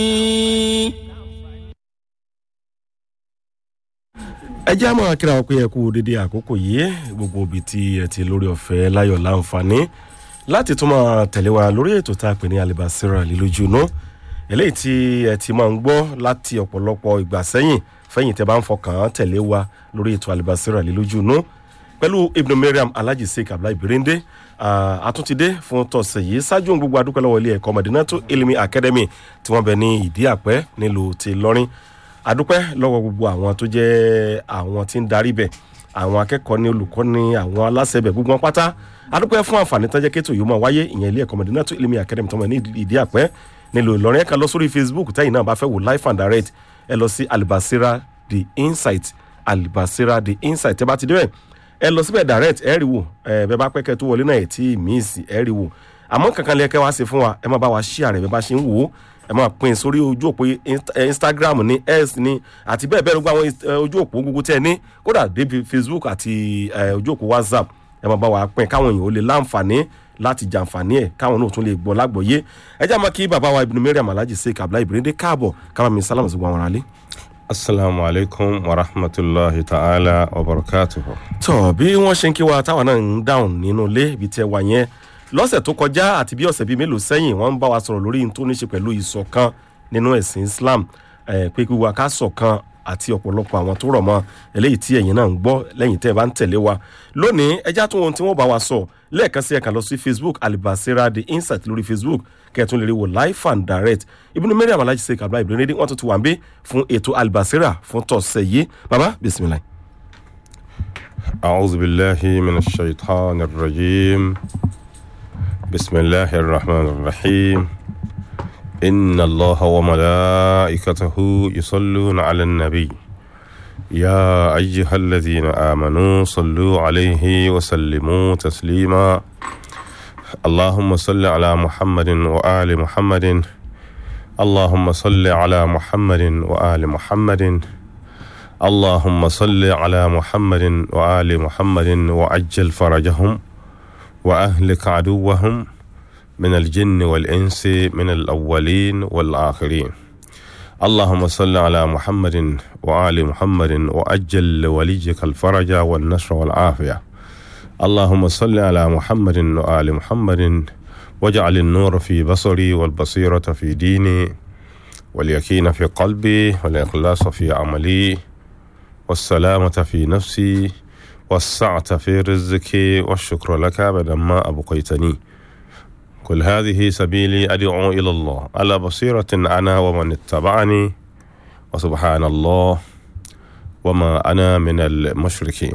ẹ jẹ́ àmọ́ kíra wọn pé ẹ kú dédé àkókò yìí gbogbo ibi tí ẹ ti lórí ọ̀fẹ́ láyọ̀ láǹfààní láti tún máa tẹ̀lé wa lórí ètò tá a pè ní alibasira lílójú inú eléyìí tí ẹ ti máa ń gbọ́ láti ọ̀pọ̀lọpọ̀ ìgbà sẹ́yìn fẹ́yìn tẹ́ bá ń fọkàn tẹ̀lé wa lórí ètò alibasira lílójú inú pẹ̀lú ibnu mariam alhaji sheik abdullahi birinde àtúntìdé fún tọ̀sẹ̀ yìí ṣáájú ohun gbogbo adúpẹ́ lọ́wọ́ ilé ẹ̀kọ́ madinatu ilimi academy tí wọ́n bẹ ní ìdí àpẹ́ nílùú ti lọ́rin adúpẹ́ lọ́wọ́ gbogbo àwọn tó jẹ́ àwọn tí ń darí bẹ̀ àwọn akẹ́kọ̀ọ́ ní olùkọ́ ní àwọn aláṣẹ bẹ̀ gbogbo wọn pátá adúpẹ́ fún àǹfààní tó jẹ́ kéètò yìí máa wáyé ìyẹn ilé ẹ̀kọ́ madinatu ilimi academy tó mọ̀ ní ìdí àpẹ́ nílùú ìlọrin ẹ̀ka lọ sórí facebook tẹ́yìn náà bá fẹ́ wò live and direct ẹ lọ sí alibasira the insight alibasira the insight ẹ bá ti débẹ̀ ẹ lọ síbẹ̀ direct ẹ rí wò ẹ bẹ bá pẹ́kẹ́ tó wọlé náà ẹ tí míìsì ẹ rí wò àmọ́ kankan lẹ́kẹ́ wá sí fún wa ẹ má bá wa ṣí àrẹ bẹ bá ṣe ń wò ó ẹ máa pín sórí ojú òpó instagram ní x ní àti bẹ́ẹ̀ bẹ́ẹ̀ ló gba àwọn ojú òpó gbogbo tẹ́ ẹ ní kódà débi facebook àti ojú òpó whatsapp ẹ máa bá wa pín káwọn èèyàn ó lè láǹfààní láti jàǹfààní ẹ káwọn náà tún lè gbọ́ lágbọ̀ọ́yé ẹ jẹ́ àmọ́ kí bàbá wa ibùdó mariam alhaji sheik abdullahi ibrahim káàbọ̀ káwọn mi sálámù sí gbogbo àwọn aráalé asalaamu alaykum wa rahmatulahi ta'ala wa barakatuhu. tọ bí wọn ṣe ń kí wa táwọn náà ń dáhùn nínú ilé ibi tí ẹ wà yẹn lọ́sẹ̀ tó kọjá àti bí ọ̀sẹ̀ bíi mélòó sẹ́yìn wọ́n ń bá wa sọ̀rọ̀ lórí tó ní ṣe pẹ̀lú ìṣọ̀kan nínú ẹ̀sìn islam pé kí wa ká ṣọ̀kan àti ọ̀pọ̀lọpọ̀ àwọn tó rọ̀ mọ́ eléyìí tí ẹ̀yin náà ń gbọ́ lẹ́yìn tẹ́ ẹ bá ń tẹ̀lé wa lónìí ẹjá tó ohun tí wọ́n bá wa sọ lẹ́ẹ̀kan sí ẹ̀ka lọ sí facebook alibasira the insight lórí facebook kẹ́ẹ̀tún lè rí wò live and direct ibùdó mẹ́rin àmàlájì sèkà abdullahi ibrahim rédí wọ́n tún ti wà ń bí fún ètò alibasira fún tọ̀sẹ̀ yìí baba bisimilayi. أعوذ بالله من الشيطان الرجيم بسم الله الرحمن الرحيم إن الله وملائكته يصلون على النبي يا أيها الذين آمنوا صلوا عليه وسلموا تسليما اللهم صل على محمد وآل محمد اللهم صل على محمد وآل محمد اللهم صل على محمد وآل محمد وعجل فرجهم وأهلك عدوهم من الجن والإنس من الأولين والآخرين اللهم صل على محمد وآل محمد وأجل لوليك الفرج والنصر والعافية اللهم صل على محمد وآل محمد واجعل النور في بصري والبصيرة في ديني واليقين في قلبي والإخلاص في عملي والسلامة في نفسي والسعة في رزقي والشكر لك بدما أبقيتني كل هذه سبيلي أدعو إلى الله على بصيرة أنا ومن اتبعني وسبحان الله وما أنا من المشركين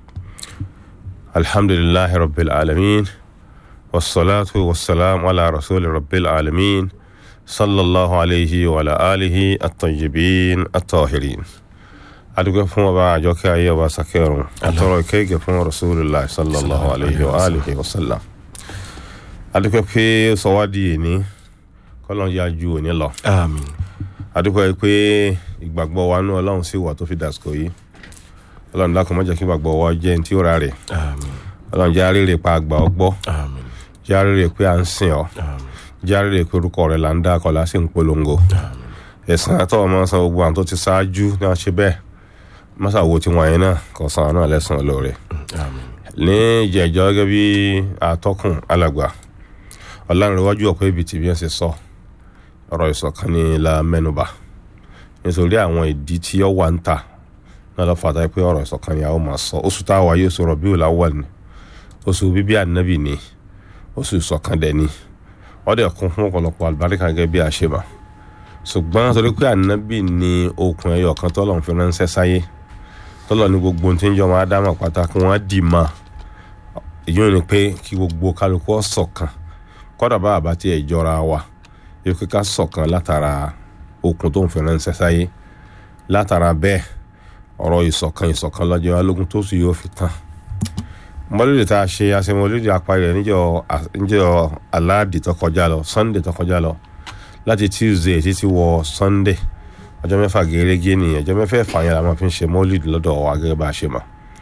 الحمد لله رب العالمين والصلاة والسلام على رسول رب العالمين صلى الله عليه وعلى آله الطيبين الطاهرين adúgbò fún ọba àjọkẹ́ ayé ọba sakẹ́rùn àtọrọ ìkẹ́gẹ́ fún rasulillah sallallahu alayhi wa alihi wa sallam adúgbò pé sọwádìí èní kọ́lọ́n yá ju òní lọ àmín adúgbò pé ìgbàgbọ́ wa nú ọlọ́run sì wà tó fi dàsìkò yìí ọlọ́run dákun má jẹ́ kí ìgbàgbọ́ wa jẹ́ ní tí ó ra rẹ̀ àmín ọlọ́run jẹ́ àrèrè pa àgbà ọgbọ́ àmín jẹ́ àrèrè pé à ń sìn ọ́ àmín jẹ́ àrèrè pé orúkọ rẹ̀ là ń dá akọ̀ lásì ń polongo àmín ẹ̀sán àtọ́wọ́ máa ń san gbogbo àwọn tó ti ṣáájú ní wọ́n ṣe bẹ́ẹ̀ mọ́sàwó tí wọ́n yẹn náà kò san àwọn náà lẹ́sàn-án lóore àmín ní ìjẹ́jọ́ gẹ́gẹ́ bí atọ́kùn alàgbà ọ̀lànìwájú ọ̀pọ̀ ibi tí bí wọ́n ṣe sọ ọ̀rọ̀ ìṣọ̀kan ní la mẹ́nuba nítorí àwọn ìdí tí ó wà ń tà náà lọ́ fàtà pé ọ̀rọ̀ ìṣọ̀kan ni a ó máa sọ oṣù tá a wà yóò sọ̀rọ̀ bí òlà wà ní oṣù bíbí ànábì ni oṣù ìṣọ̀kan dẹ̀ ni wọ́n dẹ̀ kún fún ọ̀pọ̀lọpọ̀ àlùbáríkà gẹ́gẹ́ bí a ṣe mà ṣùgbọ́n torí pé ànábì ni okùn ẹyọ kan tọ́lọ̀ ń fi ránṣẹ́ sáyé tọ́lọ̀ ní gbogbo ohun tí ń jọ máa dá mọ̀ pátá kí wọ́n dì mọ́ èyí ni pé kí gbogbo kálukú ọ̀sọ̀kan kọ́dà bá àbá tí ẹ̀ jọra wa yóò kíkà sọ̀kan látara okùn tó ń fi ránṣẹ́ sáyé látara bẹ́ẹ̀ ọ̀rọ̀ ìṣọ̀kan ìṣọ̀kan lọ́jọ́ alógún tó sì yóò fi tán mọ́lẹ́dẹ̀ tá a ṣe àṣemọ́lẹ́dẹ̀ apárí rẹ̀ níjọ́ aláàdì tó kọjá lọ sunday tó kọjá lọ láti tuesday títí wọ sunday ọjọ́ mẹ́fà gẹ́gẹ́ nìyẹn ọjọ́ mẹ́fà ẹ̀fà yẹn la máa fi ń ṣe mọ́lẹ́dẹ̀ lọ́dọ̀ wa gẹ́gẹ́ bá a ṣe mọ̀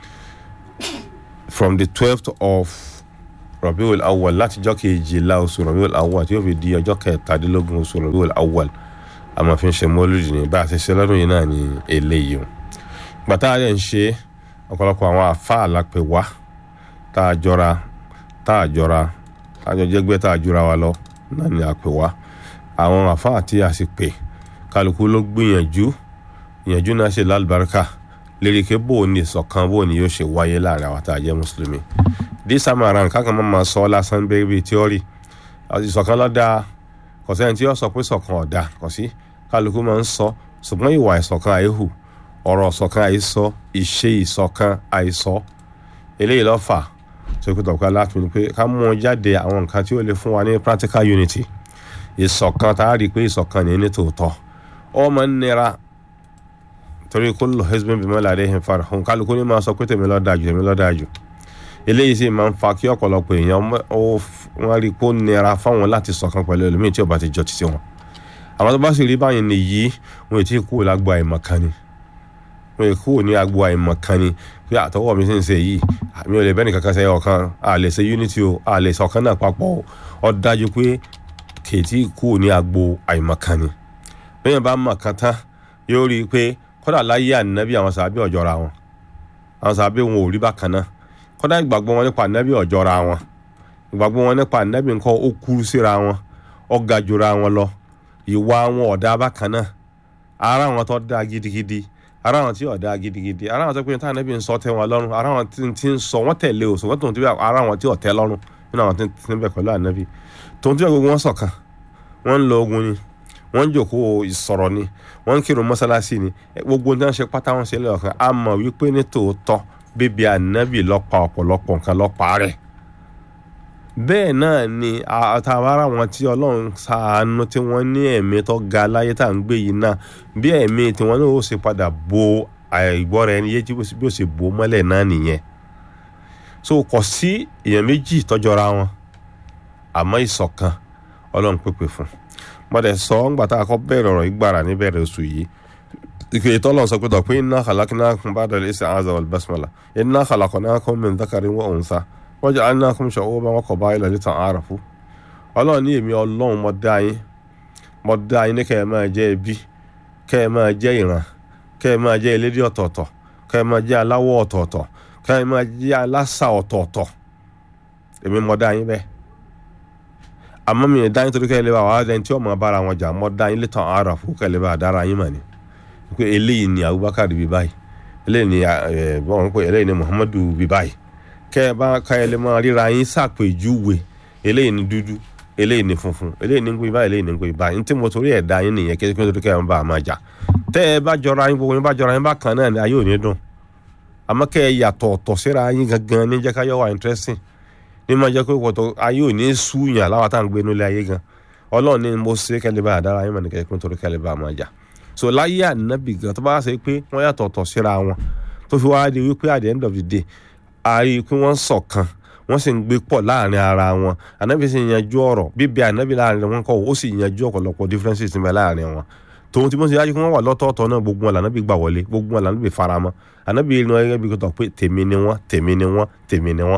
from the twelfth of rabiul awal láti ọjọ́ kejìlá oṣù rabiul awal tí yóò fi di ọjọ́ kẹtàdínlógún oṣù rabiul awal àmọ́ fi ń ṣe mọ́lúdì ní bá a ṣe ṣe lọ́dún yìí náà ní eléyìí o gbàtà rẹ̀ ń ṣe ọ̀pọ̀lọpọ̀ àwọn àfáà lápè wá tá a jọra tá a jọra tá a jọ jẹ́gbẹ́ tá a jura wa lọ náà ni àpè wá àwọn àfáà tí a sì pè kálukú ló gbìyànjú ìyànjú náà ṣe lálùbáríkà lérike bó o ní ìṣọ̀kan bó o ní yóò ṣe wáyé láàrin àwọn tá a jẹ́ mùsùlùmí this time around kákan máa ma sọ lásán bẹ́ẹ̀ bíi tíọ́rì ìṣọ̀kan lọ́dà kò sẹ́ni tí yóò sọ pé ìṣọ̀kan ọ̀dà kò sí kálukú máa ń sọ ṣùgbọ́n ìwà ìṣọ̀kan àìhù ọ̀rọ̀ ìṣọ̀kan àìsọ ìṣe ìṣọ̀kan àìsọ eléyìí ló fà tó kí tọ̀pẹ́ láti ní pé ká mú wọn jáde àwọn nǹkan tí ó lè fún wa ní practical unity ìṣọ̀kan tá a rí i pé ìṣọ̀kan ní ní tòótọ́ ó máa ń nira torí kullu hizbin bima ladayhim farihun kálukú ní máa sọ pé tèmi ló dáa jù tèmi ló dáa jù eléyìí sì máa ń fa kí ọ̀pọ̀lọpọ̀ èèyàn wọ́n rí i pé ó nira fáwọn láti ṣọ̀kan pẹ̀lú ẹlòmíì tí ó bá ti jọ títí wọn àwọn tó bá sì rí báyìí nìyí wọn ò tí ì kúrò lágbo àìmọ̀kan ni wọn ò kúrò ní agbo àìmọ̀kan ni pé àtọwọ́ mi sì ń ṣe yìí mi ò lè bẹ́ẹ̀ nìkan kan ṣe ọ̀kan a lè ṣe unity o a lè ṣọ̀kan náà papọ̀ o ó dájú pé kèétí kúrò ní agbo àìmọ̀kan ni bẹ́ẹ̀ bá mọ̀ kan tán yóò rí i pé kódà láyé ànábì àwọn sàbí ọ̀jọ́ra wọn àwọn sàbí wọn ò rí bákan náà kódà ìgbàgbọ́ wọn nípa ànábì ọ̀jọ́ra wọn ìgbàgbọ́ wọn nípa ànábì nǹkan ó kúrú síra wọn ó ga jura wọn lọ ìwà wọn ọ̀dà bákan náà ara wọn tó dáa gidigidi ara wọn tí ọ̀dà gidigidi ara wọn tó pé táwọn ànábì ń sọ tẹ́ wọn lọ́rùn ara wọn tí ń sọ wọ́n tẹ̀lé o ṣùgbọ́n tòun ti bẹ ara wọn tí ò tẹ́ lọ́rùn nínú àwọn tí ń bẹ pẹ̀lú ànábì tòun ti bẹ gbogbo wọn ṣọ̀kan wọ́n ń lo ogun ni wọ́n ń jòkó ìsọ̀rọ̀ ni wọ́n ń kírun mọ́sálásí ni gbogbo ní wọ́n ṣe pátá wọn ṣe lẹ́yọ̀kan a mọ̀ wípé ní tòótọ́ bíbí ànábì lọ́pa ọ̀pọ̀lọpọ̀ nǹkan lọ́pa rẹ̀ bẹ́ẹ̀ náà ni àtàwárà wọn tí ọlọ́run ṣàánú tí wọ́n ní ẹ̀mí tó ga láyé tá à ń gbé yìí náà bí ẹ̀mí tí wọ́n náà ó ṣe padà bo àìgbọ́ra ẹni yé tí bí ó ṣe bo mọ́lẹ̀ náà nìyẹn so kò sí èèyàn méjì tọ́jọ́ra wọn àmọ́ ìṣọ̀kan ọlọ́run pèpè fún mọ̀dẹ̀ sọ ńgbà tá a kọ́ bẹ̀rẹ̀ ọ̀rọ̀ ìgbàrà níbẹ̀rẹ̀ oṣù yìí ìkèyí tọ́lọ̀ sọ pé tọ̀ pé inna khalaqnakum ba'da al-isti'aza wal basmala inna khalaqnakum min dhakarin wa unsa wa ja'alnakum shu'uban wa qaba'ila lita'arafu ọlọ́run ní èmi ọlọ́run mo dá yín mo dá yín ní kẹ́ ẹ máa jẹ́ ẹbí kẹ́ ẹ máa jẹ́ ìran kẹ́ ẹ máa jẹ́ elédè ọ̀tọ̀ọ̀tọ̀ kẹ́ ẹ máa jẹ́ aláwọ̀ ọ̀tọ̀ọ̀tọ̀ kẹ́ ẹ máa jẹ́ aláṣà ọ̀tọ̀ọ̀tọ̀ èmi mo dá yín bẹ́ẹ̀ àmọ́ mi dá yín torí kẹ́ ẹ lè bá wàá dẹ́ni tí ọmọ bára wọn jà mọ́ dá yín létan ara fún kẹ́ ẹ lè bá dára yín mà ní. pé eléyìí ni Abubakar bí báyìí eléyìí ni ẹ bọ́n pé eléyìí ni Muhammadu bí báyìí kẹ́ ẹ bá kẹ́ ẹ lè máa ríra yín ṣàpèjúwe eléyìí ni dúdú eléyìí ni funfun eléyìí ni ń gbé báyìí eléyìí ni ń gbé báyìí ní tí mo torí ẹ̀ dá yín nìyẹn kí ẹ torí kẹ́ ẹ bá a máa jà tẹ́ ẹ bá jọra yín gbogbo yín bá jọra yín bá kan náà ni ayé ò ní dùn àmọ́ kẹ́ ẹ yàtọ̀ ọ̀tọ̀ síra yín gangan ní jẹ́ ká yọ wà interesting ní máa jẹ́ pé wọ́tọ̀ ayé ò ní súyàn láwa tá à ń gbé nílé ayé gan ọlọ́run ní mo ṣe kẹ́lẹ́ bá àdára ayé mọ̀ ní kẹ́kẹ́ nítorí kẹ́lẹ́ bá máa jà so láyé ànábì gan tó bá ṣe pé wọ́n yàtọ̀ ọ̀tọ̀ síra wọn tó fi wáá di wípé at the end of the day a rí i pé wọ́n ṣọ̀kan wọ́n sì ń gbé pọ̀ láàrin ara wọn ànábì sì yanjú ọ̀rọ̀ bíbí ànábì láàrin wọn kọ́ ó sì yanjú ọ̀pọ̀lọpọ̀ differences níbẹ̀ láàrin wọn tòun tí mo ṣe yájú kí wọ́n wà lọ́tọ̀ọ̀tọ̀ náà gbogbo wọn lànàbì gbà wọlé gbogbo wọn lànàbì faramọ́ ànábì inú ẹgbẹ́ bí kò tọ̀ pé tèmi ni wọ́n tèmi ni wọ́n tèmi ni wọ́n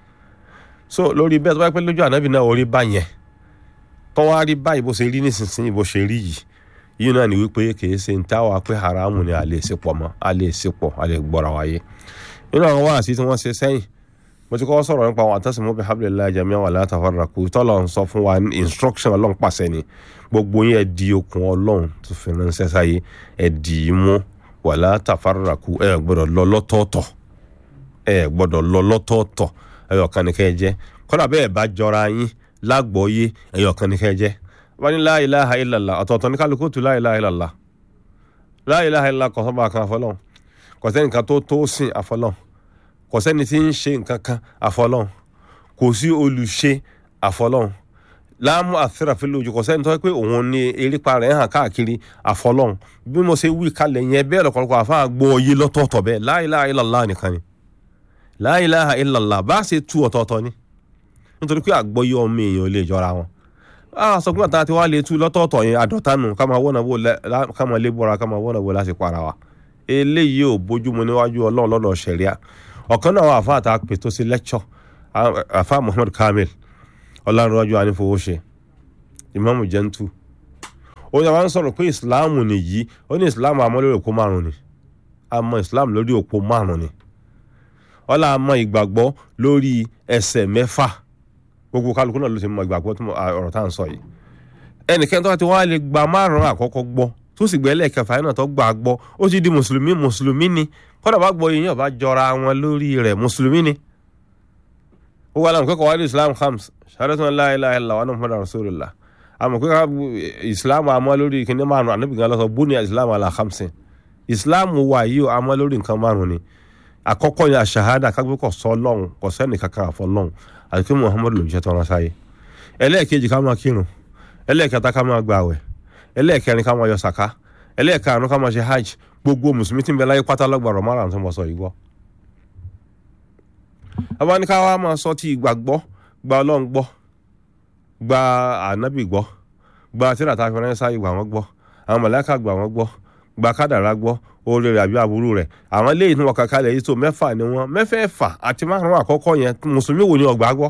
so lórí bẹ́ẹ̀ tó bá pẹ́ lójú ànábì náà orí bá yẹn tó wá rí báyìí bó ṣe rí nísinsìnyí bó ṣe rí yìí yìí náà ni wípé kìí ṣe ń tá wa pé haramu ni a lè ṣe pọ̀ mọ́ a lè ṣe pọ̀ a lè gbọ́ra wáyé nínú àwọn wáàsí tí wọ́n ṣe sẹ́yìn mo ti kọ́ sọ̀rọ̀ nípa àwọn àtàsìmọ́ bí hablillahi jami'an wala tafarraqu tọ́lọ̀ ń sọ fún wa instruction ọlọ́run pàṣẹ ni gbogbo yín ẹ di okùn ọlọ́run tó fi ránṣẹ́ sáyé ẹ dì í mú wala tafarraqu ẹ gbọ́dọ̀ lọ lọ́tọ̀ọ̀tọ̀ ẹ gbọ́dọ̀ lọ lọ́tọ̀ọ̀tọ̀ ẹyọkan ni kẹ́ ẹ jẹ́ kọ́dà bẹ́ẹ̀ bá jọra yín lágbọ́ọ́yé ẹyọkan ni kẹ́ ẹ jẹ́ wọ́n ní la ilaha illallah ọ̀tọ̀ọ̀tọ̀ ní kálukú tu la ilaha illallah la ilaha illallah kò sọ́ba kan àfọlọ́n kò sẹ́ni kan tó tó sìn àfọlọ́n kò sẹ́ni tí ń ṣe nǹkan kan àfọlọ́n kò sí olùṣe àfọlọ́n láàmú àfẹ́ràfẹ́ lójú kò sẹ́ni tó yẹ pé òun ní erépa rẹ̀ hàn káàkiri àfọlọ́n bí mo ṣe wí kalẹ̀ yẹn bẹ́ẹ̀ lọ́kọ̀ọ́kọ́ àfa gbọ́ọ́yé lọ́tọ̀ọ̀tọ̀ bẹ́ẹ̀ la ilaha illallah nìkan ni la ilaha illallah bá ṣe tú ọ̀tọ̀ọ̀tọ̀ ni nítorí pé àgbọ́yé ọmọ èèyàn lè jọra wọn a sọ pé àtàtì wa lè tú lọ́tọ̀ọ̀tọ̀ yẹn àdọ̀tánu ká máa wọ́nà wò ká máa lé bọ́ra ká máa wọ́nà wò láti para wa eléyìí ò bójúmu níwájú ọlọ́run lọ́dọ̀ ṣẹ̀ríà ọ̀kan náà àwọn àfáà tá a pè tó sí lẹ́kṣọ̀ àfáà Muhammad Kamil ọlọ́runwájú anífowóṣe Imam Jentu ó yẹ wá ń sọ̀rọ̀ pé ìsìláàmù nìyí ó ní ìsìláàmù àmọ́ lórí òpó márùn ni àmọ́ ìsìláàmù lórí òpó márùn ni ọlá àmọ́ ìgbàgbọ́ lórí ẹsẹ̀ mẹ́fà gbogbo kálukú náà ló ti mọ ìgbàgbọ́ tó ọ̀rọ̀ tá à ń sọ yìí ẹnìkan tó bá ti wá lè gba márùn àkọ́kọ́ gbọ́ tó sì gbẹ́ lẹ́ẹ̀kẹfà yẹn náà tó gbà gbọ́ ó ti di mùsùlùmí mùsùlùmí ni kọ́dà bá gbọ́ yìnyín ọba jọra wọn lórí rẹ̀ mùsùlùmí ni ó wà láwọn kẹ́kọ̀ọ́ wá ní islam khams shahadatu an la ilaha illallah wa anna muhammadan rasulullah àmọ́ pé islam àmọ́ lórí kìnní márùn ànábìgàn lọ́sọ̀ bú ní islam ala khamsin islam wà yìí ó àmọ́ lórí nǹkan márùn ni àkọ́kọ́ ni àṣàhádà kágbé kò sọ lọ́hùn kò sẹ́ni kankan àfọ lọ́hùn àti pé muhammad ló ń ṣe tọ́ra sáyé ẹlẹ́ẹ̀kejì ká máa kírun ẹlẹ́ẹ̀kẹta ká máa gbààwẹ̀ ẹlẹ́ẹ̀kẹrin ká máa yọ sàká ẹlẹ́ẹ̀karùn ká máa ṣe hajj gbogbo mùsùlùmí tí ń bẹ láyé pátá lọ́gbàrọ̀ márùn tó mọ̀ sọ yìí gbọ́. abáníká wa máa sọ ti ìgbàgbọ́ gba ọlọ́run gbọ́ gba ànábì gbọ́ gba tíra tá a fi ránṣẹ́ sáyé gbà wọ́n gbọ́ àwọn mọ̀lẹ́kà gbà wọ́n gbọ́ gba kádàrá gbọ́ oore rẹ̀ àbí aburú rẹ̀ àwọn eléyìí tí wọ́n kàkà lẹ̀ yìí tó mẹ́fà ni wọ́n mẹ́fẹ̀ẹ̀fà àti márùn-ún àkọ́kọ́ yẹn mùsùlùmí wo ni ọgbà gbọ́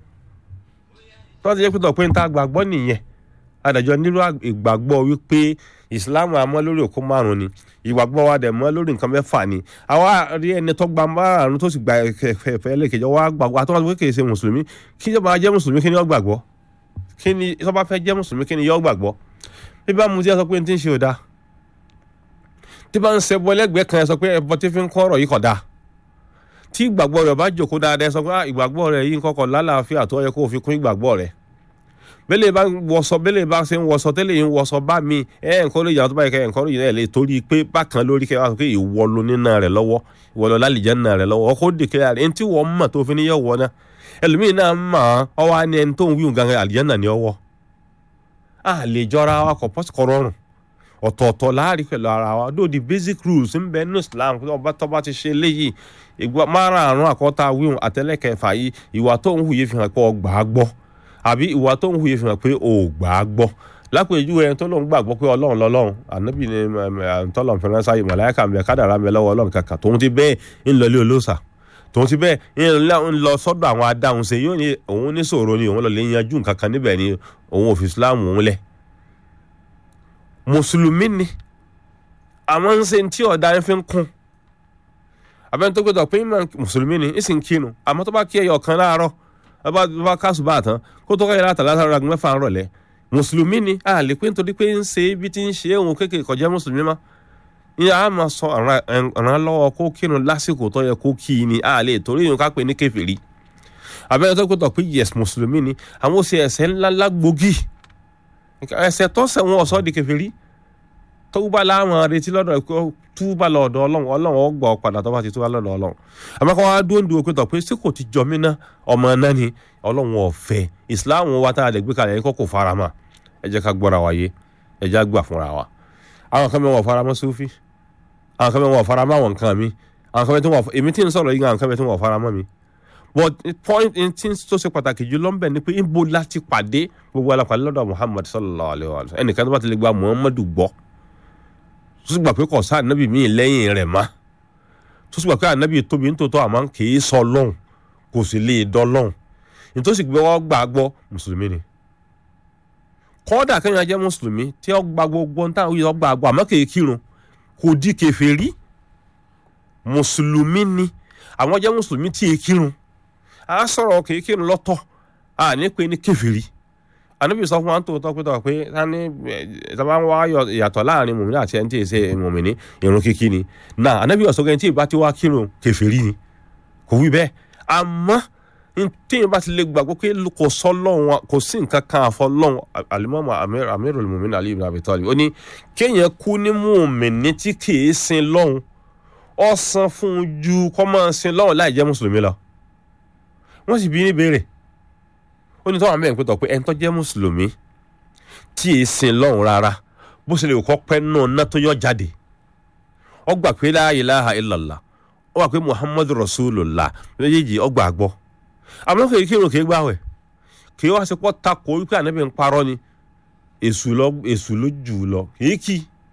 tó ti jẹ́ pé tọ̀pẹ́ ń ta gbàgbọ́ nìyẹn adájọ́ nílò ìgbàgbọ́ wípé ìsìláàmù àmọ́ lórí òkú márùn ni ìgbàgbọ́ wa dẹ̀ mọ́ lórí nǹkan mẹ́fà ni àwa rí ẹni tó gba márùn tó sì gba ẹ̀fẹ̀ lẹ́kẹ̀jọ wa gbàgbọ́ àtọ́wọ́n tó kéèké ṣe mùsùlùmí kí tó bá jẹ́ mùsùlùmí kí ni yó gbàgbọ́ kí ni tó bá fẹ́ jẹ́ mùsùlùmí kí ni yó gbàgbọ́ bí bá mu tí ẹ sọ pé n ti ń ṣe ò dáa tí bá ń ṣẹbọ lẹ́gbẹ̀ẹ́ kan ẹ sọ pé ẹbọ tí fi ń kọ́ ọ̀rọ̀ yìí kọ̀ dáa tí ìgbàgbọ́ rẹ̀ bá jòkó dáadáa ẹ sọ pé ìgbàgbọ́ rẹ̀ yìí ń kọ́kọ́ lálàáfíà tó yẹ kó o fi kún ìgbàgbọ́ rẹ̀ bẹ́lẹ̀ bá wọṣọ bẹ́lẹ̀ bá ṣe ń wọṣọ tẹ́lẹ̀ yìí ń wọṣọ bá mi ẹ̀ ń kọ́ lóye àwọn tó bá yẹ kẹ́ ẹ̀ ń kọ́ lóye náà lè torí pé bákan lórí kẹ́ wá pé ìwọ ló nínà rẹ̀ lọ́wọ́ ìwọ lọ lálìjẹ́ nínà rẹ̀ lọ́wọ́ ọkọ̀ òdì kẹ́ rẹ̀ ẹni tí wọ́n mọ̀ tó fi ní yọ̀ wọ́ náà ẹlòmíì náà mọ̀ ọ́ wá ní ẹni tó ń wíwùn gangan àlìjẹ́ náà ní ọwọ́ a lè jọra wa kọ̀ pọ́sì kọ́ rọrùn ọ̀tọ̀ọ̀tọ̀ láàrin pẹ̀lú ara wa dó di basic rules ń bẹ nínú Islam ọba tó bá ti ṣe léyìí ìgbà márààrún àkọ́tà wíwùn àtẹlẹ́kẹfà yìí ìwà tó ń hù yìí fi hàn pé ọgbà á gbọ́ àbí ìwà tó ń hùyè fi hàn pé o ò gbà á gbọ́ lápèjúwe ẹni tó lóun gbàgbọ́ pé ọlọ́run lọ́lọ́run ànábì ni tọ́lọ́run fẹ́ràn sáyé màláíkà ń bẹ kádàrá ń bẹ lọ́wọ́ ọlọ́run kàkà tòun ti bẹ́ẹ̀ ń lọ ilé olóòṣà tòun ti bẹ́ẹ̀ ń lọ sọ́dọ̀ àwọn adáhùn ṣe yóò ní òun ní sòro ni òun lọ lè yanjú nǹkan kan níbẹ̀ ni òun ò fi Islam òun lẹ̀ mùsùlùmí ni àwọn ń ṣe tí ọ̀dà ń fi ń kún abẹ́ni tó gbẹdọ̀ pé mùsùlùmí ni ń sì ń kínu àmọ́ tó bá kí ẹyọ kan láàárọ̀ bá bá kásù bá tán kó tó kẹ́yìn látàlá sára agun mẹ́fà ń rọ̀lẹ́ mùsùlùmí ni a lè pé nítorí pé ń ṣe ibi tí ń ṣe òun kékeré kọjá mùsùlùmí má ìyá a máa sọ ọ̀ràn lọ́wọ́ kó kírun lásìkò tó yẹ kó kí i ni a lè torí ìyẹn ká pè ní kèfèrí abẹ́rẹ́ tó gbọ́dọ̀ pé yes mùsùlùmí ni àwọn ṣe ẹ̀ṣẹ̀ ńláńlá gbòógì ẹ̀ṣẹ̀ tó ṣẹ̀ wọn ọ̀sọ́ di kèfèrí túbà láwọn retí lọ́dọ̀ túbà lọ́dọ̀ ọlọ́run ọlọ́run ó gbọ́ padà tó bá ti túbà lọ́dọ̀ ọlọ́run àmọ́ kọ́ wá dúró ń dúró pé tọ̀ pé sí kò ti jọ mí ná ọmọ náà ni ọlọ́run ọ̀fẹ́ ìsìláàmù wa tá a lè gbé kalẹ̀ yẹn kọ́ kò fara mọ́ ẹ jẹ́ ká gbọ́ra wáyé ẹ jẹ́ gbà fúnra wa àwọn kan mẹ́wọ̀n fara mọ́ sufi àwọn kan mẹ́wọ̀n fara mọ́ àwọn nǹkan mi àwọn kan mẹ́wọ̀n èmi tí ń sọ̀rọ̀ yìí àwọn kan mẹ́wọ̀n fara mọ́ mi but point tí tó ṣe pàtàkì jù lọ ń bẹ̀ ni pé ibo láti pàdé gbogbo alápàdé lọ́dọ̀ Muhammad sallallahu alayhi wa sallam ẹnìkan tó bá ti lè gba Muhammadu gbọ́ tó sì gbà pé kò sáà nábì míì lẹ́yìn rẹ̀ má tó sì gbà pé ànábì tóbi nítòótọ́ àmọ́ kì í sọ lọ́hùn kò sì lè dán lọ́hùn nítòsí gbé wọ́n gbà gbọ́ mùsùlùmí ni kọ́dà kẹ́yìn ajẹ́ mùsùlùmí tí ó gba gbogbo ń táwọn yìí gbà gbọ́ àmọ́ kì í kírun kò di kèfèrí mùsùlùmí ni àwọn jẹ́ mùsùlùmí tí ì kírun a sọ̀rọ̀ kì í kírun lọ́tọ̀ a ní pé ní kèfèrí ànábì sọ fún wa tó tọ́ pé tọ́ pé tani ìtàbá ń wá ìyàtọ̀ láàrin mùmíní àti ẹni tí ì ṣe mùmíní irun kíkí ni náà ànábì ọ̀sọ́gẹ́ tí ì bá ti wá kírun kèfèrí ni kò wí bẹ́ẹ̀ àmọ́ tíyẹn bá ti lè gbàgbọ́ pé kò sọ lọ́hùn kò sí nǹkan kan àfọ lọ́hùn alimami amirul mùmíní Ali ibn Abi Talib ó ní kéèyàn kú ní mùmíní tí kì í sin lọ́hùn ó san fún un ju kọ́ máa sin lọ́hùn láì jẹ́ mùsùlùmí lọ wọ́n sì bí ní béèrè ó ní tọ́wọ́n mẹ́rin pé tọ́ pé ẹni tó jẹ́ mùsùlùmí tí èé sin lọ́hùn rárá bó ṣe lè kọ́ pẹ́ náà ná tó yọ jáde ó gbà pé la ilaha illallah ó gbà pé muhammadu rasulullah méjèèjì ó gbà gbọ́ àmọ́ kì í kírun kì í gbàwẹ̀ kì í wá sí pọ́ takò wípé ànábì ń parọ́ ni èṣù lọ èṣù ló jù ú lọ kì í kí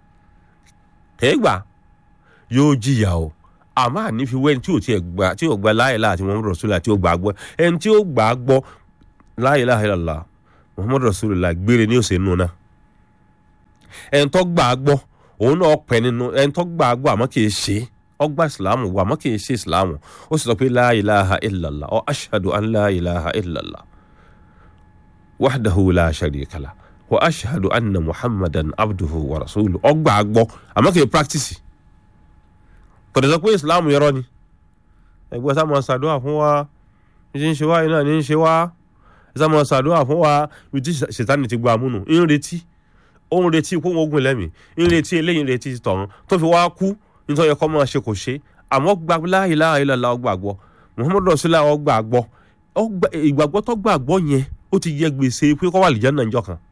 kì í gbà yóò jìyà o àmọ́ àní fi wẹ́ni tí ò tiẹ̀ gbà tí ò gba la ilaha àti muhammadu rasulullah tí ò gbà gbọ́ ẹni tí ó gbà gbọ́ la ilaha illallah muhammadu rasulullah gbére ní òsè nù náà ẹni tó gbà á gbọ́ òun náà pẹ́ nínú ẹni tó gbà á gbọ́ àmọ́ kì í ṣe ọgbà ìsìláàmù wà àmọ́ kì í ṣe ìsìláàmù ó sì sọ pé la ilaha illallah ọ ashhadu an la ilaha illallah wahdahu la sharika lah wa ashhadu anna muhammadan abduhu wa rasuluhu ọgbà á gbọ́ àmọ́ kì í practice kò dẹ̀ sọ pé ìsìláàmù yẹrọ ni ẹgbẹ́ sá máa ṣàdúrà fún wa ní ṣe ń ṣe wá iná ní ń ṣe wá ẹ sá máa ṣàdúrà fún wa ibi tí ṣètánì ti gba àmúnù ń retí ó ń retí kó wọn ogun lẹ́mìí ń retí eléyìí ń retí tọ̀run tó fi wá kú nítorí ẹ̀kọ́ máa ṣe kò ṣe àmọ́ gba la ilaha illallah ọgbà gbọ́ muhammadu rasulillah ọgbà gbọ́ ìgbàgbọ́ tó gbà gbọ́ yẹn ó ti yẹ gbèsè pé kó wà lìjẹ́ náà níjọ́ kan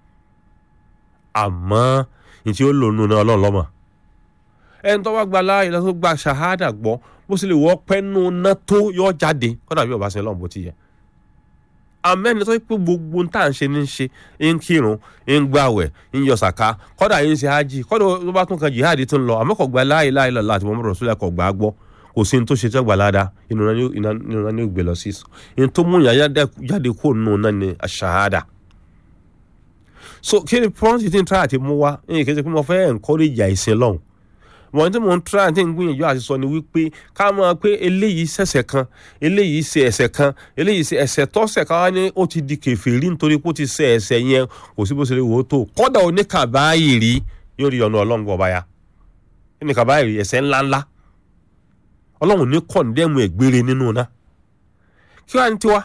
àmọ́ ní tí ó lò nù náà ọlọ́run lọ́mọ ẹni tó bá gba la ilaha tó gba ṣahada gbọ́ bó sì lè wọ́ pẹ́nu ná tó yọ jáde kọ́dà bí ọba sin lọ́run bó ti yẹ amẹ́ni tó yẹ pé gbogbo ń tà ń ṣe ní ń ṣe ń kírun ń gbàwẹ̀ ń yọ sàká kọ́dà yín ṣe hájì kọ́dà tó bá tún kan jihad tó ń lọ àmọ́ kò gba la ilaha illallah àti Muhammadu Rasulullah kò gbà á gbọ́ kò sí ní tó ṣe tí wọ́n gbà ládàá inú náà ní ògbé lọ sí sùn ní tó mú yàn jáde kó nù náà ní aṣahada so kí ni pọ́ńtì tí ń tra àti mú wá ní ìkéde pé mo fẹ́ encourage àìsàn lọ́hùn wọ́n tí mò ń tra àti ń gbìyànjú àti sọ ni wípé ká máa pé eléyìí ṣẹ̀ṣẹ̀ kan eléyìí ṣe ẹ̀ṣẹ̀ kan eléyìí ṣe ẹ̀ṣẹ̀ tọ́ṣẹ̀ ká wá ní ó ti di kèfèrí nítorí pé ó ti ṣe ẹ̀ṣẹ̀ yẹn kò sí bó ṣe lè wò ó tó kọ́dà oníkàbáyìrí yóò rí ọ̀nà ọlọ́run ọba ya oníkàbáyìrí ẹ̀ṣẹ̀ ńláńlá ọlọ́run ní kọ̀ǹdẹ́mù ẹ̀gbére nínú náà kí wàá ní tiwa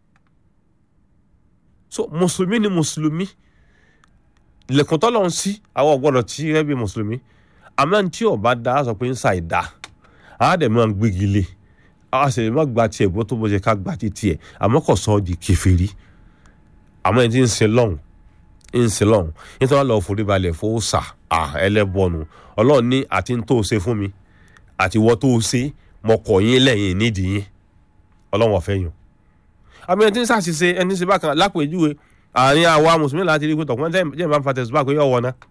so mùsùlùmí ni mùsùlùmí ilẹ̀kùn tọ́lọ́run sí àwọn ọ̀gbọ́dọ̀ tí rẹ́ bí mùsùlùmí àmọ́ tí ọba da á sọ pé ń sa ìdá á dẹ̀ máa ń gbégi lé á sì lè má gba tiẹ̀ bó tó bó ṣe ká gba ti tiẹ̀ àmọ́ kò sọ ọ́ di kèfèrí àmọ́ ẹni tí ń sin lọ́hùn ń sin lọ́hùn nítorí lọ́ọ́ forí balẹ̀ fó sà á ẹlẹ́bọ̀nù ọlọ́run ní àti ń tó o ṣe fún mi àti wọ́n tó o ṣe mọ kọ̀ yín lẹ́yìn nídìí yín ọlọ́run ọ̀fẹ́ yàn àmọ́ ẹni tí ń ṣàṣìṣe ẹni ṣe bákan lápèjúwe àárín àwa mùsùlùmí láti rí pé tọkùnrin jẹ́ ìbá ń fa tẹ̀síbá pé yọ̀ wọ̀ náà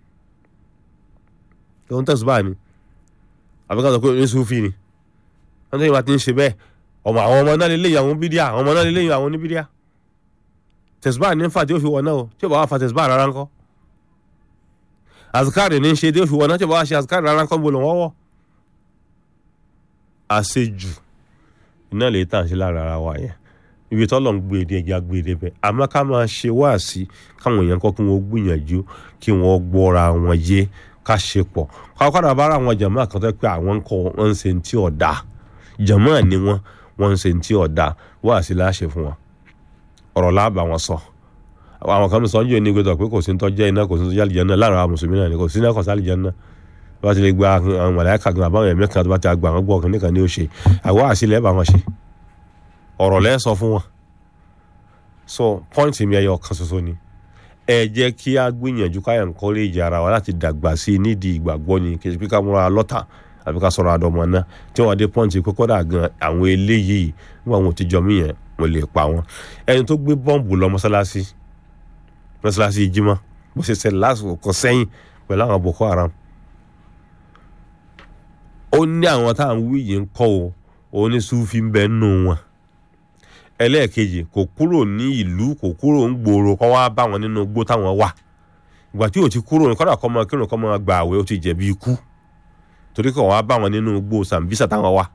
òun tẹ̀sùbá ni àbí ká sọ pé oníṣúfì ni wọ́n tẹ́yìn bá ti ń ṣe bẹ́ẹ̀ ọmọ àwọn ọmọ náà lè léyìn àwọn bídíà àwọn ọmọ náà lè léyìn àwọn oníbídíà tẹ̀sùbá ní fà tí ó fi wọ̀ náà o tí ó bá wà fa tẹ̀sùbá rárá ńkọ́ azikari ní ṣe tí ó fi wọ̀ náà tí ó bá wà ṣe azikari rárá ńkọ́ bó lọ wọ́wọ́ àṣejù iná lè tàn sí lára ara wa yẹn ibi tọ́lọ̀ ń gbé èdè ẹja gbé èdè bẹ́ẹ̀ àmọ́ ká máa ṣe wáàsí káwọn èèyàn kọ́ kí wọ́n gbìyànjú kí wọ́n gbọ́ra wọn yé ká ṣe pọ̀ kọ́kọ́dà bára àwọn jàmáà kan tó pé àwọn ń kọ́ wọn ń ṣe ti ọ̀dà jàmáà ni wọ́n wọ́n ń ṣe ti ọ̀dà wá sí láṣẹ fún wọn ọ̀rọ̀ láàbà wọn sọ àwọn kan sọ ń jẹ́ ní gbẹdọ̀ pé kò sí ń tọ́jẹ́ iná kò sí ń tọ́jẹ́ àlìjẹ́nà láàrin àwọn mùsùlùmí náà ni kò sí iná kò sí àlìjẹ́nà bá ti lè gba àwọn mọ̀láyàkà gan àbáwọn ẹ̀mí kan tó bá ti àgbà wọn gbọ́ ọ̀kan nìkan ní ó ṣe àwa àṣìlẹ̀ bá wọn ṣe ọ̀rọ̀ lẹ́ sọ fún wọn so pọ́ìntì mi ẹyọ kan ṣoṣo ni ẹ jẹ́ kí a gbìyànjú ká encourage ara wa láti dàgbà sí i nídìí ìgbàgbọ́ ni kì í ṣe pé ká múra lọ́tà àbí ká sọ̀rọ̀ àdọ́mọ náà tí wọ́n dé pọ́ǹtì pé kódà gan àwọn eléyìí nígbà wọn ò ti jọ mí yẹn mo lè pa wọn ẹni tó gbé bọ́ǹbù lọ mọ́sálásí mọ́sálásí jímọ̀ bó ṣe ṣẹlẹ̀ lásìkò kan sẹ́yìn pẹ̀lú àwọn Boko Haram ó ní àwọn táwọn wí yìí ń kọ́ o òun ní Sufi ń bẹ nù wọn ẹlẹ́ẹ̀kejì kò kúrò ní ìlú kò kúrò ń gbòòrò kọ́ wá bá wọn nínú igbó táwọn wà ìgbà tí ò ti kúrò ní kọ́dà kọ́ máa kírun kọ́ máa gba àwẹ̀ ó ti jẹ̀bi ikú torí kọ́ wá bá wọn nínú igbó Sambisa táwọn wà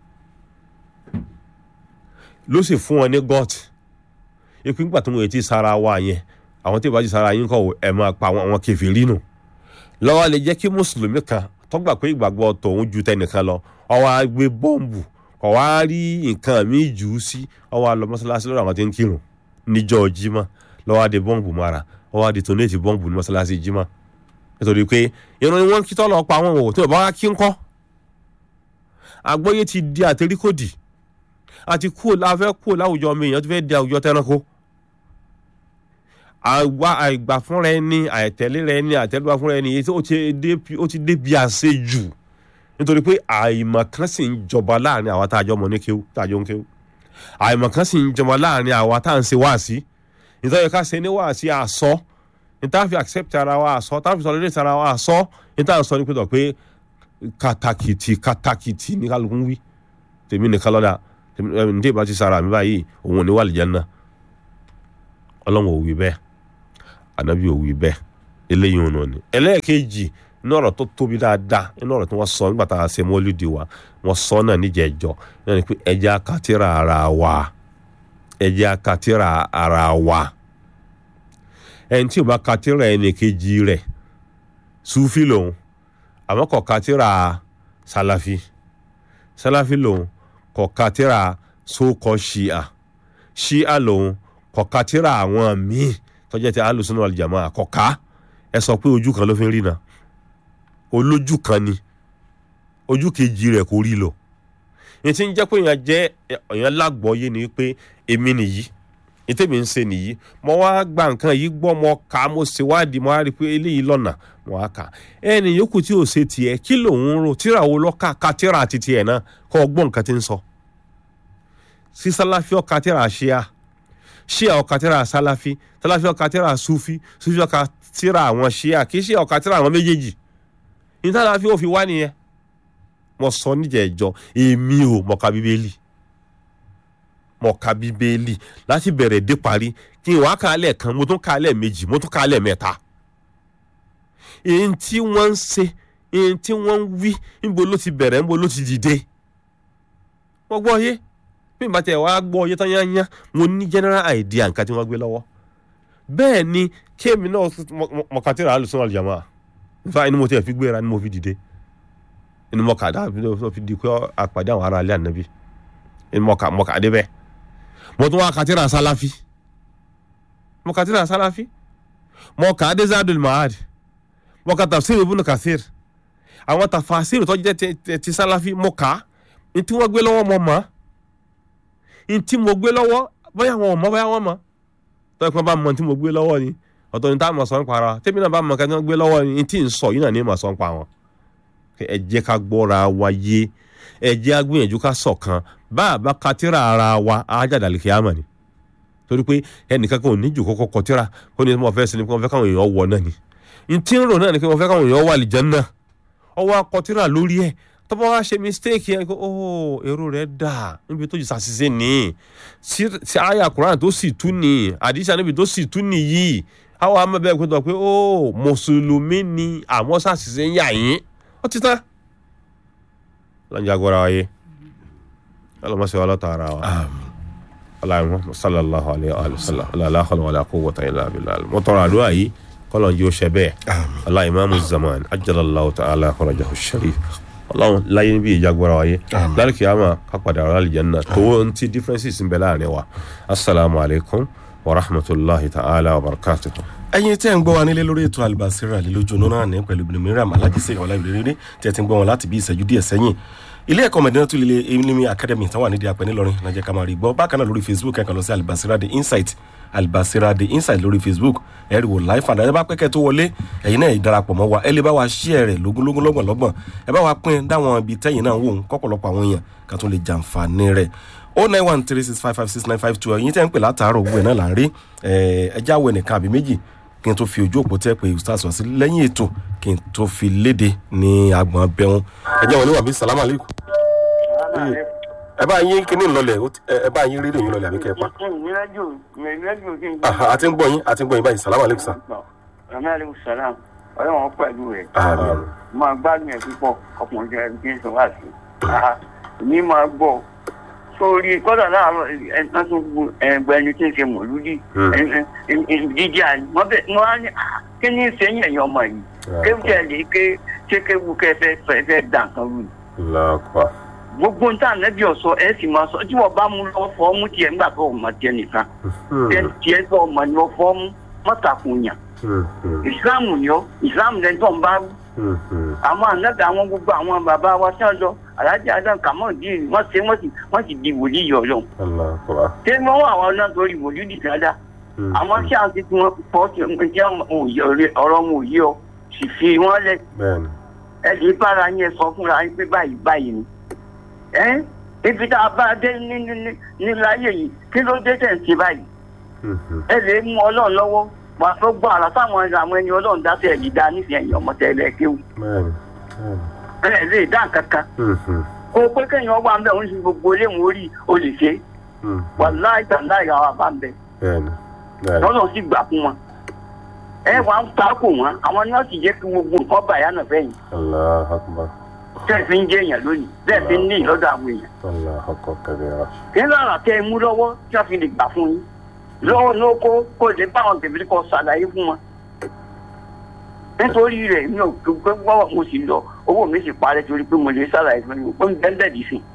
ló sì fún wọn ní gọ́t ìpín gbà tó wọn ti sára wa yẹn àwọn tí ìbájú sára yín kọ́ ẹ̀ máa pa àwọn kèfèrí nù lọ́wọ́ lè jẹ́ kí mùsùlùmí kan tó gbà pé ìgbàgbọ́ tòun ju tẹnìkan lọ ó wá gbé bọ́ǹbù kọ̀ wá rí nǹkan míì jù ú sí ó wá lọ mọ́sálásí lọ́dọ̀ àwọn tí ń kírun níjọ́ jímọ̀ ló wá de bọ́ǹbù mara ó wá di tónéètì bọ́ǹbù ní mọ́sálásí jímọ̀ nítorí pé irun ni wọ́n kí tọ́lọ̀ pa àwọn òwò tí wọ́n bá wá kí ń kọ́ àgbọ́yé ti di àtẹríkòdì àti kúò láfẹ́ kúò láwùjọ mi èèyàn tó fẹ́ di àwùjọ tẹranko àwa àìgbà fúnra ẹni àìtẹ̀lé rẹ ẹni àtẹ̀lé fúnra ẹni èyí ó ti débi àṣejù nítorí pé àìmọ̀ kan sì ń jọba láàrin àwa tá a jọ mọ̀ ní kéwú tá a jọ ń kéwú àìmọ̀ kan sì ń jọba láàrin àwa tá à ń ṣe wáàsí nítorí ká ṣe ní wáàsí àsọ níta fi accept ara wa àsọ tá a fi sọ lórí ara wa àsọ níta sọ ní pẹ̀tọ̀ pé kàtàkìtì kàtàkìtì ní kálukú wí tèmi nìkan lọ́dà ní tí ìbá ti sara mi báyìí òun ò ní wà lìjẹ́ náà ọlọ́run ò wí bẹ́ẹ̀ ànábì ò wí bẹ́ẹ̀ eléyìí òun náà ni ẹlẹ́ẹ̀kejì inú ọ̀rọ̀ tó tóbi dáadáa inú ọ̀rọ̀ tí wọ́n sọ nígbà tá a ṣe mọ́lídìí wa wọ́n sọ náà níjẹ̀ẹ́jọ́ náà ni pé ẹjẹ́ akatira ara wa ẹjẹ́ akatira ara wa ẹni tí o bá katira ẹni kejì rẹ̀ sufi lòun àmọ́ kò katira salafi salafi lòun kò katira sókọ ṣíà ṣíà lòun kò katira àwọn míì tọ́jà tí alùsùn náà jàmọ́ àkọ́ká ẹ sọ pé ojú kan ló fi ń rí na olójú kan ni ojú kejì rẹ̀ kò rí lọ ní ti ń jẹ́ pé èèyàn jẹ́ èèyàn lágbọ́yé ni pé èmi nìyí ìtẹ̀mí ń ṣe nìyí mo wá gba nǹkan yìí gbọ́ mo kà á mo ṣèwádìí mo wá rí i pé eléyìí lọ́nà mo wá kà á ẹni yòókù tí ò ṣe tiẹ̀ kí lòun ń rò tíra wo lọ́ka ka tíra àti tiẹ̀ náà kọ́ ọ gbọ́ nǹkan tí ń sọ sí sálàfí ọ̀ka tíra ṣíà ṣíà ọ̀ka tíra sálàfí sálàfí ọ̀ka tíra súfí súfí ọ̀ka tíra àwọn ṣíà kì í ṣe ọ̀ka tíra àwọn méjèèjì ìtàláfí ò fi wá nìyẹn mo sọ níjẹ̀ẹ́jọ́ èmi ò mọ̀ka bíbélì mo ka bíbélì láti bẹ̀rẹ̀ dé parí kí n wá kálẹ̀ kan mo tún kálẹ̀ méjì mo tún kálẹ̀ mẹ́ta. èyí tí wọ́n ń ṣe èyí tí wọ́n ń wí níbo ló ti bẹ̀rẹ̀ níbo ló ti dìde. mo gbọ́ yé bí n bá tẹ̀ wá gbọ́ yé tán yányá mo ní general idea nǹkan tí wọ́n gbé lọ́wọ́. bẹ́ẹ̀ ni kéèmì náà mọ̀kàtìrà alùsùn àlùjàmọ́ nípa inú mo tiẹ̀ fi gbéra ni mo fi dìde inú mọ̀kàdá fi di pé àpàdé àwọn ará alẹ́ ànábì inú mọ̀kà mọ̀kà débẹ̀ mo tún wá katira salafi mo katira salafi mo ka adezadul mahad mo ka tafsir ibn kathir àwọn tafasir tó jẹ́ ti, ti salafi mo ka n tí wọ́n gbé lọ́wọ́ mo mọ̀ n tí mo gbé lọ́wọ́ bóyá wọn ò mọ̀ bóyá wọ́n mọ̀ tó ẹ̀kọ́ bá mọ̀ n tí mo gbé lọ́wọ́ ni ọ̀tọ̀ ní tá a mọ̀ sọ̀ ń para tẹ́mi náà bá mọ̀ kí wọ́n gbé lọ́wọ́ ni n tí ń sọ yìí náà ní mọ̀ sọ̀ ń pa wọn ẹ jẹ́ ká gbọ́ra wa yé ẹ jẹ́ agbóyànjú ká ṣọ̀kan bá a bá katira ara wa ajáde àlìkíyàmà ni torí pé ẹnìkan kan ò ní jù kọ́kọ́ kọtíra kó ní mo fẹ́ sinmi kó mo fẹ́ káwọn èèyàn wọ náà ni n tí ń rò náà ni kí mo fẹ́ káwọn èèyàn wà àlìjánnà ọwọ́ akọtíra lórí ẹ̀ tọ́pọ̀ wá ṣe mistake yẹn kó oh èrò rẹ̀ dà níbi tó jù sàṣìṣe ní sí àyà Quran tó sì tú ní àdìsá níbi tó sì tú nìyí àwọn amẹ́bẹ́ kó tọ̀ pé oh mùsùlùmí ni àmọ́ sàṣìṣe ń yà yín ó ti tán lọ́njà agbára wáyé ọlọmọsẹ wa lọta ara wa aláìmọ sallallahu alayhi wa sallam aláàkọlọ wàlẹ àkọwọta ilà abilà mo tọrọ àdúrà yìí kọlọn jí ó ṣe bẹ́ẹ̀ aláìmọ zaman ajalallahu ta'ala farajahu sharif Ọlọ́run láyé níbi ìjagbara wáyé lálùkì àmà kápadà ọ̀rọ̀ àlìjẹ́nà tó ń ti differences ń bẹ láàrin wa asalaamu alaykum wa rahmatulahi ta'ala wa barakatuhu ẹ̀yin tí ẹ ń gbọ́ wa nílé lórí ètò Al-Basira lójú náà ní pẹ̀lú Ibn Mariam alájísẹ́ ìwọlá ìlú rere tí ẹ ti ń gbọ́ wọn láti bí ìṣẹ́jú díẹ̀ sẹ́yìn ilé ẹ̀kọ́ Medinatul Ilmi Academy tán wà nídìí apẹ̀ nílọrin náà jẹ́ ká máa rí gbọ́ bákan náà lórí Facebook ẹ̀kan lọ sí Al-Basira The Insight Al-Basira The Insight lórí Facebook ẹ rí wò live and ẹ bá pẹ́kẹ́ tó wọlé ẹ̀yin náà ìdarapọ̀ mọ́ wa ẹ lè bá wa share rẹ̀ lógúnlógún lọ́gbọ̀n lọ́gbọ̀n ẹ bá wa pín dáwọn ibi tẹ́yìn náà wò ń kọ́pọ̀lọpọ̀ àwọn èèyàn ká tún lè jàǹfààní rẹ̀ o nine one three six five five six nine five two ẹ̀yin tẹ́ ń pè látàárọ̀ òwúrọ̀ náà là ń rí ẹ jáwé nìkan àbí méjì kí n tó fi ojú òpó tẹ́ pé ustaz wá sí lẹ́yìn ètò kí n tó fi léde ní agbọ̀n bẹ́hùn ẹ jẹ́ wọn níwọ̀n bí salamu aleykum. ẹ bá yín kíní lọlẹ̀ ẹ bá yín rédíò yín lọlẹ̀ àbí kẹ́ ẹ pa. a ti ń gbọ́ yín a ti ń gbọ́ yín báyìí salamu aleykum sa. Àmì àlejò sàlám ọlọ́run pẹ̀lú rẹ̀. Àmín. Máa gbádùn ẹ̀ púpọ̀ ọkùnrin jẹ́ ẹni tí ń sọ wá sí. Ní máa gbọ́ sórí kọ́dà láàárọ̀ ẹ̀ka tó gbó ẹgbẹ́ ẹni tí ń ṣe mọ̀lúdì jíjí àná wọ́n bẹ̀ wọ́n á ní "Ah, kí ni sẹ́yìn ẹ̀yìn ọmọ yìí kéwù tẹ̀ lé ké ṣé kéwù kẹ́ fẹ́ fẹ́ fẹ́ dà nǹkan rú ni. lọ́kọ̀ gbogbo ń tà nẹ́bí ọ̀sọ́ ẹ̀ sì máa sọ tí wọ́n bá mú lọ fọ́ mú tiẹ̀ nígbà tó ọmọ tiẹ̀ nìkan tiẹ̀ tiẹ̀ tó ọmọ ni wọ́n fọ́ mú mọ́tàkùn yàn ìsìláàmù ni ọ́ ìsìláàmù lẹ́ni tó ń bá rú àwọn ànágà àwọn gbogbo àwọn bàbá wa tí wọn lọ alájà adam kamaldeen wọn ṣe wọn sì wọn sì di wòlíì yọ lọ lọ́kọ̀ ṣé wọn wà wọn náà torí wòlíì di dáadáa àwọn tí a ti tí wọn pọ tí wọn jẹ ọ̀rọ̀ wọn ò yé ọ sì fi wọn lẹ bẹ́ẹ̀ni ẹ lè bára yẹn sọ fúnra yín pé báyìí báyìí ni ẹ ibi tá a bá dé ní ní ní ní láyé yìí kí ló dé tẹ̀ ń ṣe báyìí ẹ lè mú ọlọ́run lọ́wọ́ wà á fẹ́ gbọ́ àrà táwọn àwọn ẹni ọlọ́run dá sí ẹ̀yìn dá nísìnyí ẹ̀yìn ọmọ tẹ́lẹ̀ kéwù bẹ́ẹ̀ni ẹ lè dá nǹkan kan kó o pé kéèyàn wà ń bẹ òun sì gbogbo ilé ìwọ̀n orí o lè ṣe wà láì tàn láì àwọn àbá ń bẹ bẹ́ẹ̀ni bẹ́ẹ̀ni lọ́nà sì gbà fún wọn ẹ wà ń takò wọn àwọn nọ́ọ̀sì jẹ́ kí gbogbo nǹkan bàyà náà fẹ́yìn allah akbar tẹ́ fi ń jẹ́ èèyàn lónìí tẹ́ fi ń ní ìlọ́dọ̀ àwọn èèyàn allah akbar kabira kí ló rà tẹ́ ẹ mú lọ́wọ́ tí wọ́n fi lè gbà fún yín lọ́wọ́ ní oko kó lè bá àwọn tẹ̀lé kọ́ ṣàlàyé fún wọn nítorí rẹ̀ mi ò gbé gbọ́wọ́ mo sì lọ owó mi sì parẹ́ torí pé mo lè ṣàlàyé fún yín ó ń bẹ́ẹ̀ dì sí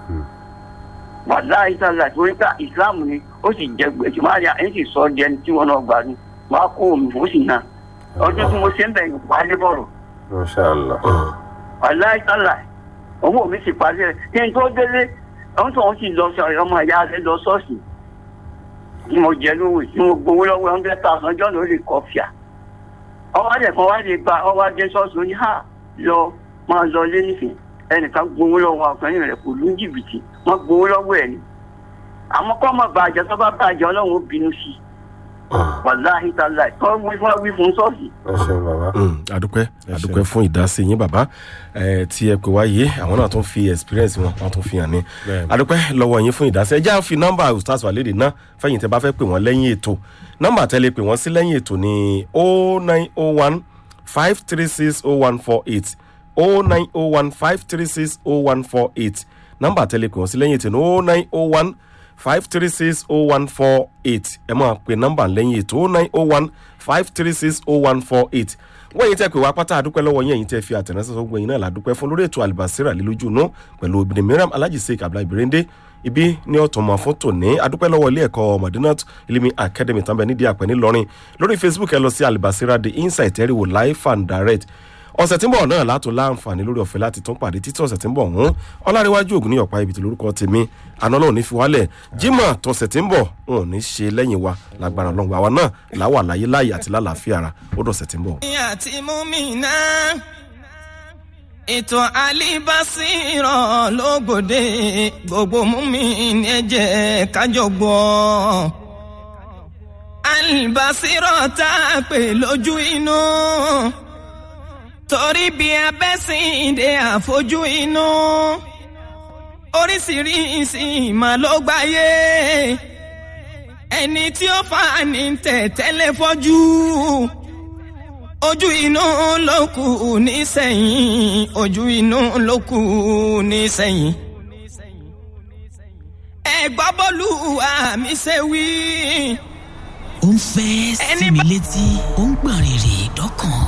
wàhálà ìsàlà torí pé ìsìláàmù ni ó sì jẹ gbèsè máa yà ẹ̀ sì sọ ọ́ di ẹni tí wọ́n náà gbà ní wàá kó omi fún sí náà ọdún tí mo ṣe ń bẹ̀yìn wálé bọ̀rọ̀ masha allah aláìsàlà owó mi sì parí ẹ kí n tó délé ọ̀hún tó ń sì lọ sọ ọmọ ìyá rẹ lọ ṣọ́ọ̀ṣì tí mo jẹ lówó tí mo gbowó lọ́wọ́ hundred thousand ọjọ́ lórí kọfíà ọwọ́ adé kan wá lè gba ọwọ́ adé ṣọ́ọ̀ṣì ó ní hà lọ máa lọ lé nísìn ẹnìkan gbowó lọ́wọ́ ọkùnrin rẹ̀ kò lù ń jìbìtì wọ́n gbowó lọ́wọ́ ẹ̀ ni àmọ́ kọ́ mọ̀ bàjẹ́ tó bá bàjẹ́ ọlọ́run ó bínú sí i wàláhì tàlà kọ́ wí fún wí fún ṣọ́ọ̀ṣì ẹ ṣeun bàbá adúpẹ́ adúpẹ́ fún ìdásí yín bàbá ẹ tí ẹ pè wáyé àwọn náà tún fi experience wọn wọn tún fi hàn ní Bẹ́ẹ̀ni. adúpẹ́ lọ́wọ́ yín fún ìdásí ẹ já fi nọ́mbà ustaz walede náà fẹ̀yìntì bá fẹ́ pè wọ́n lẹ́yìn ètò nọ́mbà tẹ́lẹ̀ pè wọ́n sí lẹ́yìn ètò ní o nine o one five three six o one four eight o nine o one five three six o one four eight nọ́mbà tẹ́lẹ̀ pè wọ́n sí lẹ́yìn ètò ní o nine o one five three six oh one four eight ẹ máa pe nọ́mbà lẹ́yìn ètò oh nine oh one five three six oh one four eight wọ́n yìí tẹ́ pé wá pátá àdúpẹ́ lọ́wọ́ yín ẹ̀yin tẹ́ fi àtẹ̀ránṣẹ́ sọ gbẹ̀yìn náà ládùúpẹ́ fún lórí ètò àlùbásírà lílójú inú pẹ̀lú obìnrin mìíràn alhaji sheik abdullahi birinde ibi ní ọ̀tọ̀mọ̀ fún tòní àdúpẹ́ lọ́wọ́ ilé ẹ̀kọ́ madinat ilimi academy tàbí nídìí àpẹ́ ńìlọrin lórí facebook ẹ lọ sí àlùbásírà the insight ẹ̀rìwò live and direct ọ̀sẹ̀ tí ń bọ̀ náà látò láǹfààní lórí ọ̀fẹ́ láti tún pàdé títí ọ̀sẹ̀ tí ń bọ̀ ọ̀hún ọláríwájú ògùn ní ọ̀pá ibi tí lórúkọ tèmi àná náà ò ní fi wálẹ̀ jimoh tọ̀sẹ̀ tí ń bọ̀ wọn ò ní ṣe lẹ́yìn wa lágbára ọlọ́run àwa náà làwà láyé láyé àti lálàáfíà ara ó dọ̀sẹ̀ tí ń bọ̀. àti múmínà ètò àlìbásírọ̀ lógbòde gbogbo múmín ẹ jẹ́ kájọ gbọ́ àlìbásírọ̀ tá a pè lójú inú torí bí abẹ́sìndé àfojú inú oríṣiríṣi ìmọ̀ ló gbáyé ẹni tí ó fà ní tẹ̀tẹ́lẹ̀ fọ́jú ojú inú ló kù nísẹ̀yìn ojú inú ló kù nísẹ̀yìn. ẹ gbọ́ bọ́lú àmì ṣe wí. ó ń fẹ́ sí mi létí ó ń gbọ̀n rìrì dọ́kàn